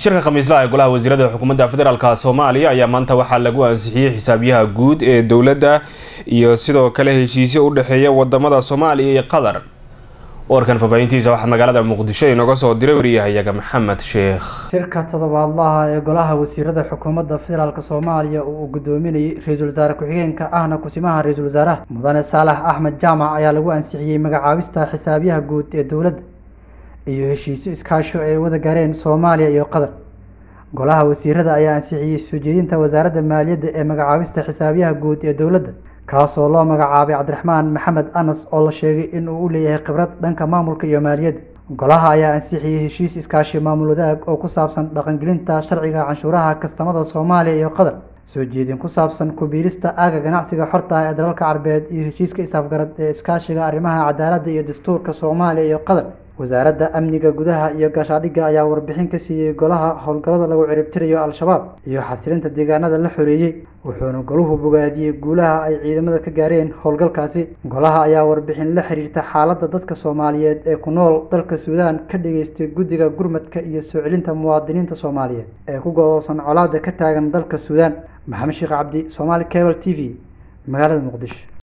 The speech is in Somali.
shirka khamiislaha ee golaha wasiirada xukuumadda federaalka soomaaliya ayaa maanta waxaa lagu ansixiyey xisaabyaha guud ee dowladda iyo sidoo kale heshiisyo u dhexeeya wadamada soomaaliya iyo qatar warkan faahfaahintiisa waxaa magaalada muqdisho inooga soo diray wariyahayaga maxamed sheekh shirka toddobaadlaha ee golaha wasiirada xukuumadda federaalk soomaaliya oo uu gudoominayay ra-iisul wasaare ku-xigeenka ahna kusimaha ra-iisul wasaaraha mudane saalax axmed jaamac ayaa lagu ansixiyey magacaabista xisaabyaha guud ee dowladda iyo heshiisyo iskaasho ay wada gaareen soomaaliya iyo qatar golaha wasiirada ayaa ansixiyey soo jeedinta wasaaradda maaliyadda ee magacaabista xisaabyaha guud ee dowladda kaasoo loo magacaabay cabdiraxmaan maxamed anas oo la sheegay in uu u leeyahay khibrad dhanka maamulka iyo maaliyadda golaha ayaa ansixiyey heshiis iskaashi maamul wadaag oo ku saabsan dhaqangelinta sharciga canshuuraha kastamada soomaaliya iyo qatar soo jeedin ku saabsan kubiilista aaga ganacsiga xorta ah ee dalalka carbeed iyo heshiiska isaafgarad ee iskaashiga arrimaha cadaaladda iyo dastuurka soomaaliya iyo qatar wasaaradda amniga gudaha iyo gaashaadhigga ayaa warbixin ka siiyey golaha howlgallada lagu ciribtirayo al-shabaab iyo xasilinta deegaanada la xoreeyey wuxuuna goluhu bogaadiyey guulaha ay ciidamada ka gaareen howlgalkaasi golaha ayaa warbixin la xiriirta xaaladda dadka soomaaliyeed ee ku nool dalka suudaan ka dhageystay guddiga gurmadka iyo soo celinta muwaadiniinta soomaaliyeed ee ku godoosan colaada ka taagan dalka suudaan maxamed sheekh cabdi soomaali cable t v magaalada muqdisho